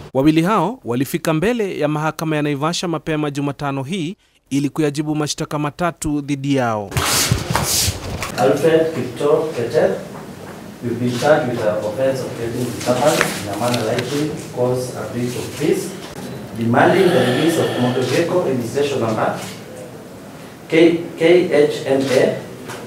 Wawili hao walifika mbele ya mahakama ya Naivasha mapema Jumatano hii ili kuyajibu mashtaka matatu dhidi yao. Alfred Kipto Keter, you've been charged with the offense of getting disturbance in a manner likely to cause a breach of peace, demanding the release of motor vehicle registration number K KHNA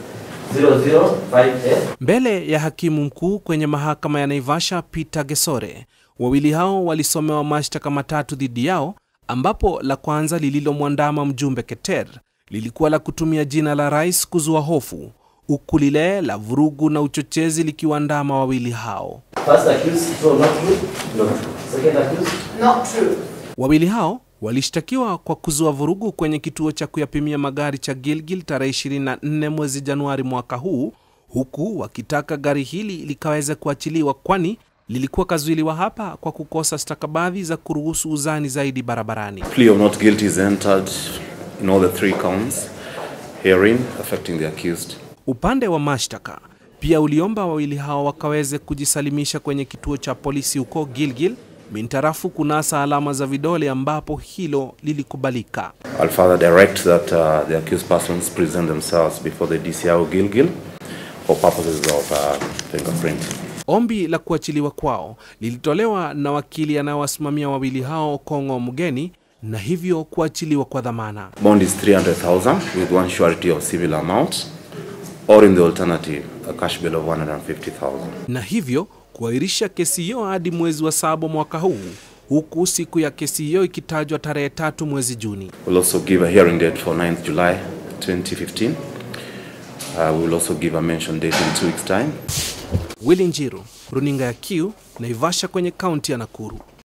005A Mbele ya hakimu mkuu kwenye mahakama ya Naivasha Peter Gesore, wawili hao walisomewa mashtaka matatu dhidi yao, ambapo la kwanza lililomwandama mjumbe Keter lilikuwa la kutumia jina la rais kuzua hofu, huku lile la vurugu na uchochezi likiwaandama wawili hao. First accused, no, not true. No. Second accused, Not true. Wawili hao walishtakiwa kwa kuzua vurugu kwenye kituo cha kuyapimia magari cha Gilgil tarehe 24 mwezi Januari mwaka huu, huku wakitaka gari hili likaweze kuachiliwa kwani lilikuwa kazuiliwa hapa kwa kukosa stakabadhi za kuruhusu uzani zaidi barabarani. Plea of not guilty is entered in all the three counts herein affecting the accused. Upande wa mashtaka pia uliomba wawili hao wakaweze kujisalimisha kwenye kituo cha polisi huko Gilgil mintarafu kunasa alama za vidole ambapo hilo lilikubalika. I'll further direct that uh, the accused persons present themselves before the DCI Gilgil for purposes of uh, fingerprint. Ombi la kuachiliwa kwao lilitolewa na wakili anayewasimamia wawili hao Kong'o Mugeni na hivyo kuachiliwa kwa dhamana. Bond is 300,000 with one surety of civil amount or in the alternative a cash bill of 150,000. na hivyo kuahirisha kesi hiyo hadi mwezi wa saba mwaka huu, huku siku ya kesi hiyo ikitajwa tarehe tatu mwezi Juni. We'll also give a hearing date for 9th July 2015. Uh, we will also give a mention date in two weeks' time. Willy Njiru, runinga ya Q, Naivasha kwenye kaunti ya Nakuru.